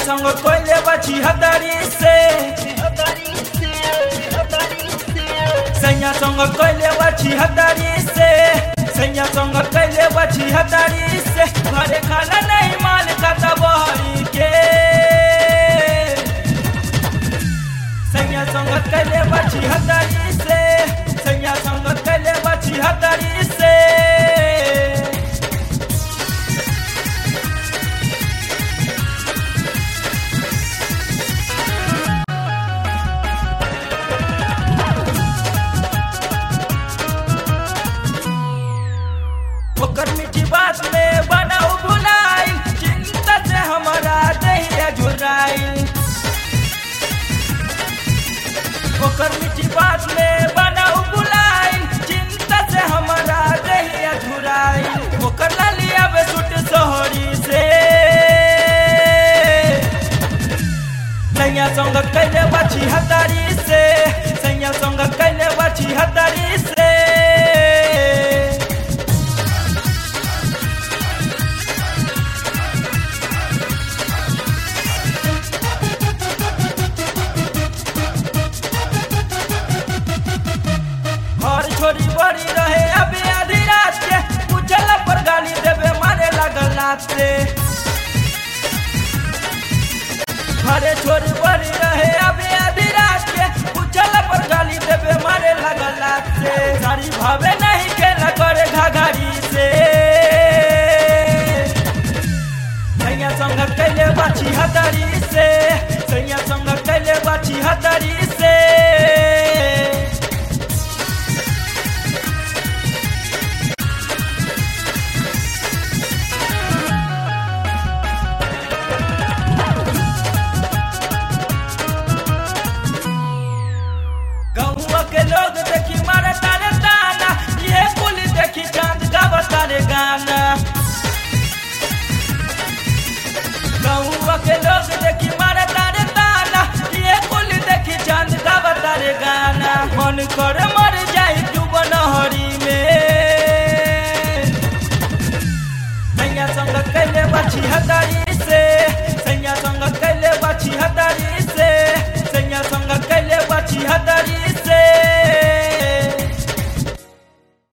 संग कोइले बची हदारी से सैया संग कोइले बची हदारी से सैया संग कोइले बची हदारी से घरे खाना नहीं माल का तबहरी के सैया संग कोइले बची हदारी से सैया संग कोइले बची हदारी से ओकर मीठी बात में बनाऊ भुलाई चिंता से हमारा दहिया झुराई ओकर मीठी बात में बनाऊ भुलाई चिंता से हमारा दहिया झुराई ओकर लालिया बे सुट सोहरी से सैया संग कैले बाछी हतारी से सैया संग कैले बाछी हतारी से घर छोरी बड़ी रहे अबे आधी रात के पूछल पर गाली देवे मारे लगल लात से घरे छोरी बड़ी रहे अबे आधी रात के पूछल पर गाली देवे मारे लगल लात से सारी भावे नहीं खेला करे घाघरी से सैया संग कैले बाछी हतारी से सैया संग कैले बाछी हतारी से गौवा के लोग देखी मारे तारे ताना ये कुल देखी चांद का बतारे गाना गौवा के लोग देखी मारे तारे ताना ये कुल देखी चांद का बतारे गाना मन कर मर जाई डूब नहरी में नैया संग कैले बची हदारी